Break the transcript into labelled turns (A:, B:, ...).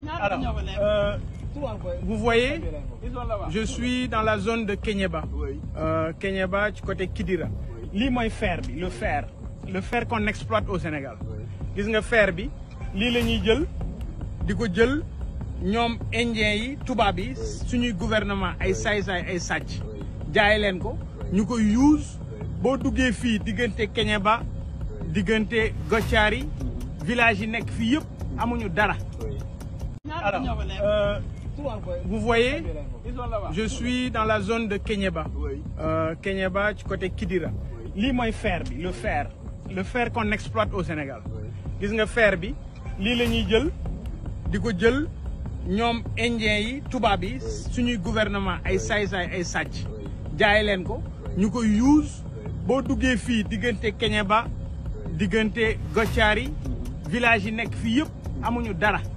A: Alors, euh, vous voyez, je suis dans la zone de Kenyeba. Euh, Kenyeba, du côté Kidira. lii mooy fer bi le fer le fer qu'on exploite au Sénégal gis nga fer bi lii la ñuy jël di ko jël ñoom indien yi tubaab yi suñuy gouvernement ay saay-saay ay sàcc jaay leen ko ñu ko use boo duggee fii diggante Kenyeba diggante Gotiari village yi nekk fii yëpp amuñu dara alors euh, vous voyez je suis dans la zone de Kenyeba euh, Kenyeba du côté Kidira lii mooy fer bi le fer le fer qu'on exploite au Sénégal gis nga fer bi lii la ñuy jël di ko jël ñoom indien yi tubaab yi suñuy gouvernement ay saay-saay ay sàcc jaay leen ko ñu ko use boo duggee fii diggante Kenyeba diggante Gotiari village yi nekk fii yëpp amuñu dara